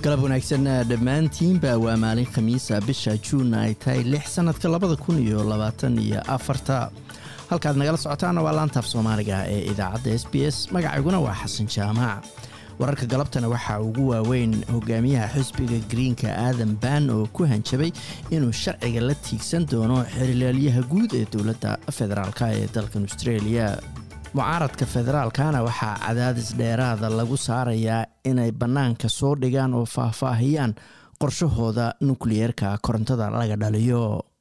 galab wanaagsan dhammaantiinba waa maalin khamiisa bisha juun ay tahay lix sanadka labada kun iyo labaatan iyo afarta halkaad nagala socotaana waa laantaaf soomaaliga ee idaacadda s b s magacayguna waa xasan jaamac wararka galabtana waxaa ugu waaweyn hogaamiyaha xisbiga greenka aadan ban oo ku hanjabay inuu sharciga la tiigsan doono xerilaalyaha guud ee dowladda federaalk ee dalkan australia mucaaradka federaalkana waxaa cadaadis dheeraada lagu saarayaa inay bannaanka soo dhigaan oo faahfaahiyaan qorshahooda nukliyeerka korontada laga dhaliyo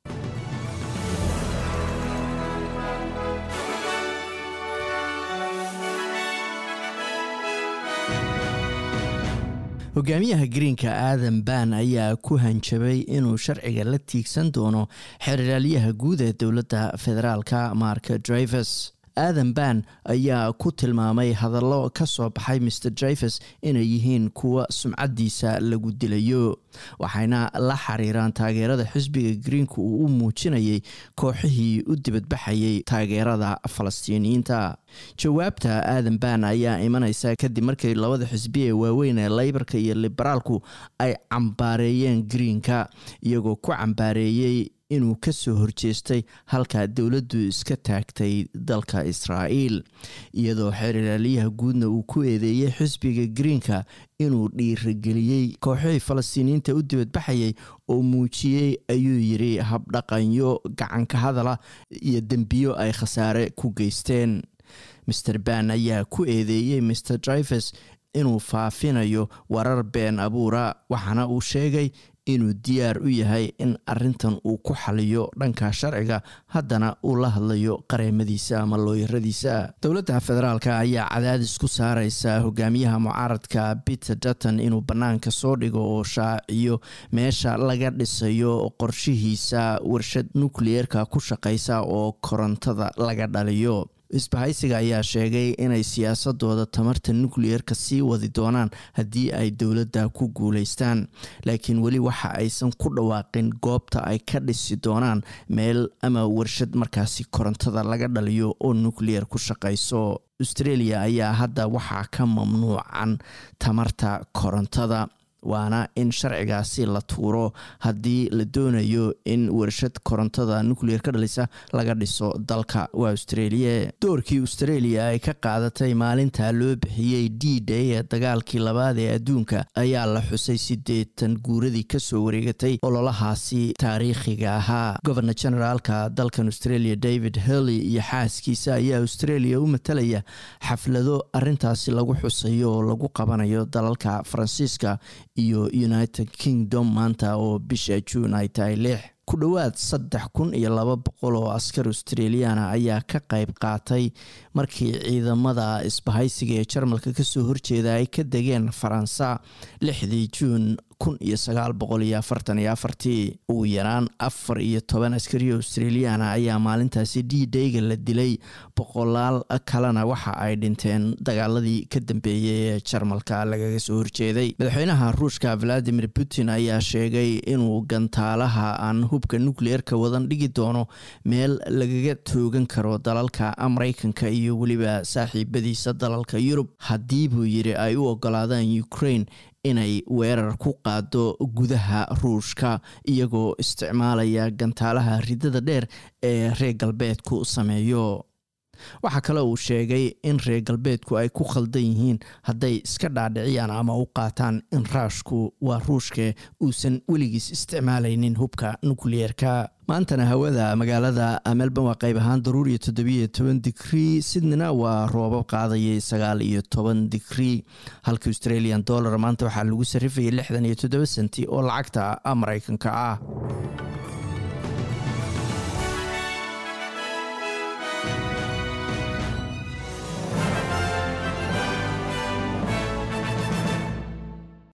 hogaamiyaha greenka aadan ban ayaa ku hanjabay inuu sharciga la tiigsan doono xerilaalyaha guud ee dowladda federaalka mark drivers aadan ban ayaa ku tilmaamay hadallo ka soo baxay mr drivers inay yihiin kuwa sumcaddiisa lagu dilayo waxayna la xiriiraan taageerada xisbiga greenka uu u muujinayay kooxihii u dibadbaxayay taageerada falastiiniyiinta jawaabta aadan ban ayaa imanaysa kadib markii labada xisbi ee waaweyn ee leybarka iyo liberaalku ay cambaareeyeen greenka iyagoo ku cambaareeyey inuu ka soo horjeestay halka dowladdu iska taagtay dalka israa'iil iyadoo xerilaalyaha guudna uu ku eedeeyey xisbiga greenka inuu dhiirageliyey kooxihii falastiiniyiinta u dibadbaxayay oo muujiyey ayuu yidhi habdhaqanyo gacanka hadala iyo dembiyo ay khasaare ku geysteen master ban ayaa ku eedeeyey mr drivers inuu faafinayo warar been abuura waxaana uu sheegay inuu diyaar u yahay in arintan uu ku xaliyo dhanka sharciga haddana uu la hadlayo qareemadiisa ama looyaradiisa dowladda federaalk ayaa cadaadis ku saareysa hogaamiyaha mucaaradka peter dutton inuu bannaanka soo dhigo oo shaaciyo meesha laga dhisayo qorshihiisa warshad nukliyeerka ku shaqeysa oo korontada laga dhaliyo isbahaysiga ayaa sheegay inay siyaasadooda tamarta nukliyeerka sii wadi doonaan haddii ay dowladda ku guuleystaan laakiin weli waxa aysan ku dhawaaqin goobta ay ka dhisi doonaan meel ama warshad markaasi korontada laga dhaliyo oo nukliyeer ku shaqeyso australia ayaa hadda waxaa ka mamnuucan tamarta korontada waana in sharcigaasi la tuuro haddii la doonayo in warshad korontada nucleer ka dhalisa laga dhiso dalka waa australia doorkii australia ay ka qaadatay maalinta loo bixiyey d day ee dagaalkii labaad ee adduunka ayaa la xusay siddeetan guuradii kasoo wareegatay ololahaasi taariikhiga ahaa governor generaalka dalkan australia david hurley iyo xaaskiisa ayaa australia u matalaya xaflado arintaasi lagu xusayo oo lagu qabanayo dalalka faransiiska iyo united kingdom maanta oo bisha juun ay tahay lix ku dhowaad saddex kun iyo laba boqol oo askar australiana ayaa ka qayb qaatay markii ciidamada isbahaysiga ee jarmalka kasoo horjeeda ay ka degeen faransa lixdii juun kun iyo sagaal boqol iyo afartan iyo afartii ugu yaraan afar iyo toban askariyo australiana ayaa maalintaasi d dayga la dilay boqolaal kalena waxa ay dhinteen dagaaladii ka dambeeyay ee jarmalka lagaga soo horjeeday madaxweynaha ruushka valadimir putin ayaa sheegay inuu gantaalaha aan hubka nukliyeerka wadan dhigi doono meel lagaga toogan karo dalalka mareykanka iyo weliba saaxiibadiisa dalalka yurub haddii buu yidhi ay u ogolaadaan ukraine inay weerar ku qaado gudaha ruushka iyagoo isticmaalaya gantaalaha ridada dheer ee reer galbeedku sameeyo waxaa kale uu sheegay in reer galbeedku ay ku khaldan yihiin hadday iska dhaadhiciyaan ama u qaataan in raashku waa ruushka uusan weligiis isticmaalaynin hubka nukliyeerka maantana hawada magaalada melbourne waa qayb ahaan daruuriyo toddobiyo toban digrii sydneyna waa roobab qaadayay sagaal iyo toban digrii halka australian dollar maanta waxaa lagu sarrifayay lixdan iyo toddoba senti oo lacagta mareykanka ah